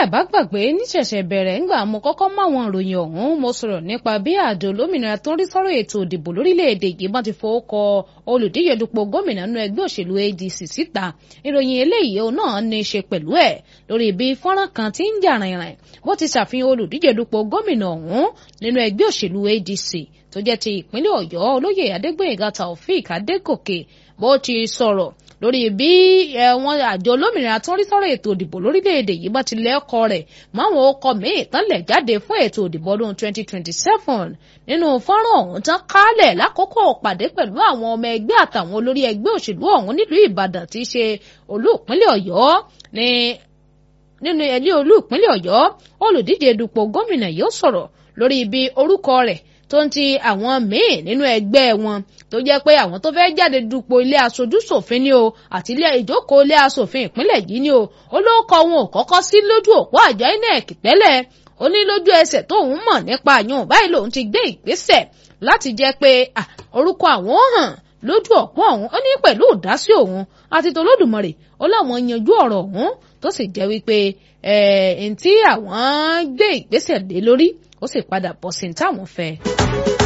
bẹ́ẹ̀ bá gbàgbé níṣẹ̀ṣẹ̀ bẹ̀rẹ̀ ńgbà mo kọ́kọ́ mọ àwọn ìròyìn ọ̀hún mo sọ̀rọ̀ nípa bí àjọ olómìnira tó ń rí sọ́rọ̀ ètò ìdìbò lórílẹ̀‐èdè yìí bá ti fowó kọ olùdíje dupò gómìnà nínú ẹgbẹ́ òṣèlú ADC síta ìròyìn eléyìí òun náà ní í ṣe pẹ̀lú ẹ̀ lórí bí fọ́nrán kan ti ń jà rìnrìn bó ti ṣàfihàn olùdíje dupò gómìnà ọ̀hún nínú ẹgbẹ́ òṣèlú ADC tó jẹ́ ti ìpínlẹ̀ Ọ̀yọ́ olóyè Adégbóyèga Taofik Adégòkè bó ti sọ̀rọ̀ lórí bí ẹ̀wọ̀n àjọ olómìnira tó ń rí sọ́rọ̀ ètò ìdìbò lórílẹ̀‐èdè yìí bá ti lẹ́kọ̀ọ́ rẹ̀ máwọn ọkọ̀ míì tán lẹ̀ jáde fún ètò ìdìbò ọdún 2027 nínú fọ́nrán ọ̀hún tán kálẹ̀ lákòókò pàdé pẹ̀lú àwọn ọmọ ẹgbẹ́ àtàwọn olórí ẹgbẹ́ òṣèlú ọ̀hún nílùú Ìbàdàn tí í ṣe olú ìpínlẹ̀ Ọ̀yọ́ ní nínú ẹlẹ́ olú ìpínlẹ̀ Ọ̀yọ́ olùdíje dupò gómìnà yóò sọ̀rọ̀ lórí ibi orúkọ rẹ̀ tó ń ti àwọn míì nínú ẹgbẹ́ wọn tó jẹ́ pé àwọn tó fẹ́ẹ́ jáde dupò ilé aṣojú ṣòfin ni o àti ilé ìjókòó ilé aṣòfin ìpínlẹ̀ yìí ni o olóòkọ wọn ò kọ́kọ́ sí lójú òpó àjọ INEC tẹ́lẹ̀ ó ní lójú ẹsẹ̀ tóun mọ̀ nípa àyàn báyìí lòun ti gbé ìgbésẹ̀ láti jẹ́ pé orúkọ àwọn hàn lójú òpó ọ̀hún ó ní pẹ̀lú ìdásí òun àti tolódùmarè ó láwọn yanjú ọ̀rọ̀ ọ̀hún tó sì jẹ́ wípé ẹ̀ ǹ tí àwọn gbé ìgbésẹ̀ lé lórí ó sì padà bọ̀ sí ní táwọn fẹ́.